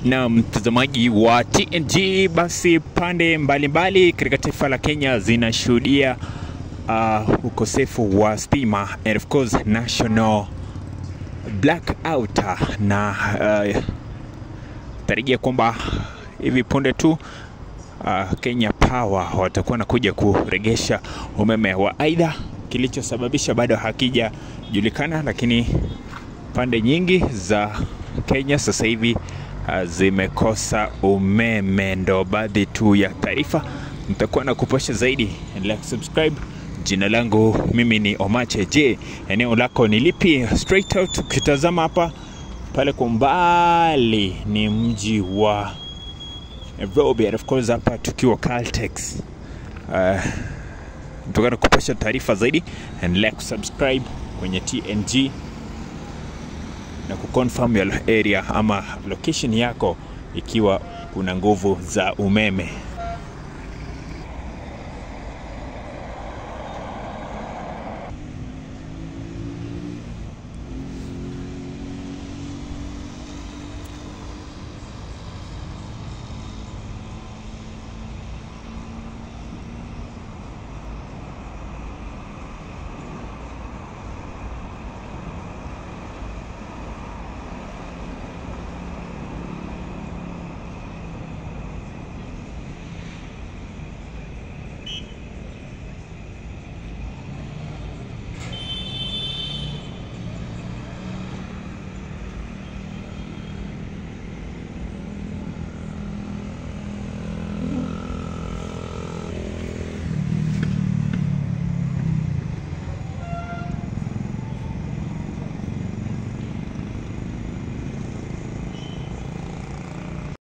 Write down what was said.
na mtazamaji wa TNG, basi pande mbalimbali katika taifa la Kenya zinashuhudia uh, ukosefu wa stima and of course national blackout na uh, tarajia kwamba hivi punde tu uh, Kenya Power watakuwa nakuja kuregesha umeme wa aidha, kilichosababisha bado hakijajulikana, lakini pande nyingi za Kenya sasa hivi uh, zimekosa umeme. Ndo baadhi tu ya taarifa nitakuwa na kupasha zaidi. Endelea kusubscribe. Jina langu mimi ni Omache. Je, eneo lako ni lipi? Straight out ukitazama hapa pale kwa mbali ni mji wa Nairobi, and of course hapa tukiwa Caltex. Uh, nitakuwa na kupasha taarifa zaidi. Endelea kusubscribe kwenye TNG na kuconfirm your area ama location yako ikiwa kuna nguvu za umeme.